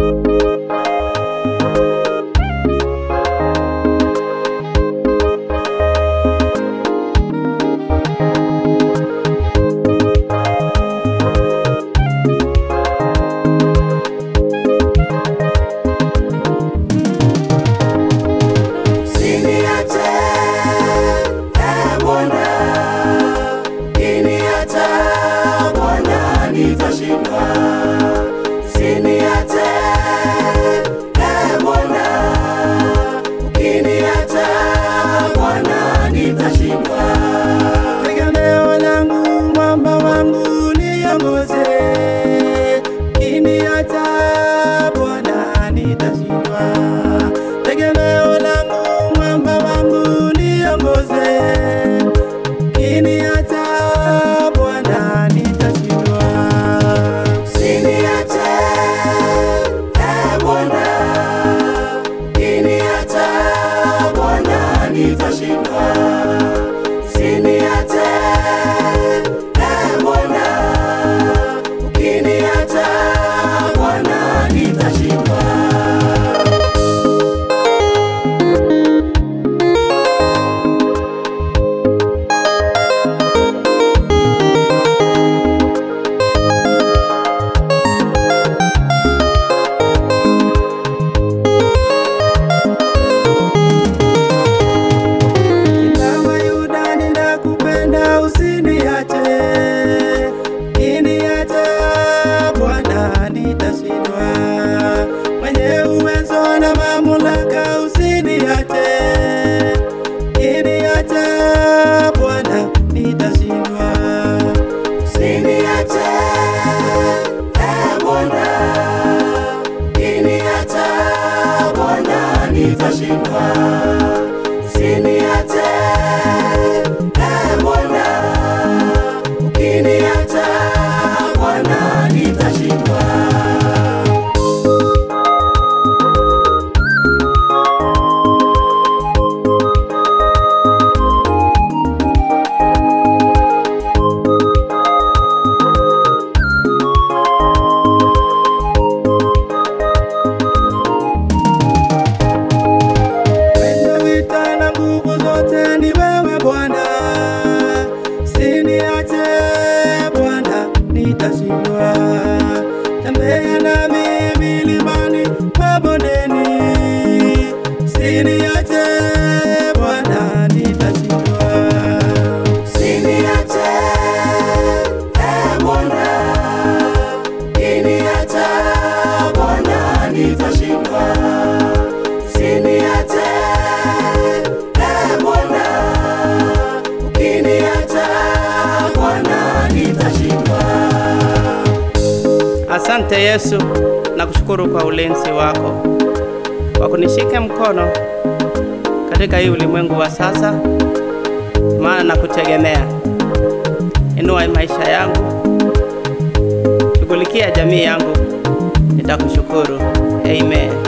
Usiniache, ee Bwana, ukiniacha Bwana nitashindwa. Usiniache, ee Bwana, ukiniacha Bwana nitashindwa. Tegemeo langu, mwamba wangu, niongoze. Ukiniacha Bwana nitashindwa. Tegemeo langu, mwamba wangu, niongoze. Ukiniacha Bwana nitashindwa. Usiniache, ee Bwana, ukiniacha Bwana nitashindwa. Usiniache, ee Bwana, ukiniacha Bwana nitashindwa. Ingawa Yuda ninakupenda, usiniache. Ukiniacha Bwana nitashindwa. Mwenye uwezo na mamlaka, usiniache. Ukiniacha Bwana nitashindwa. Usiniache, ee Bwana, ukiniacha Bwana nitashindwa. Usiniache, ee Bwana, ukiniacha Bwana nitashindwa. Wendo vita na nguvu zote ni wewe Bwana, usiniache Bwana, nitashindwa. Tembea nami milimani, mabondeni, usiniache Bwana, nitashindwa. Usiniache, ee Bwana, ukiniacha Bwana nitashindwa. Usiniache, ee Bwana, ukiniacha Bwana nitashindwa. Asante Yesu, nakushukuru kwa ulinzi wako, kwa kunishika mkono katika hii ulimwengu wa sasa, maana nakutegemea. Inua maisha yangu, shughulikia jamii yangu, nitakushukuru. Amen.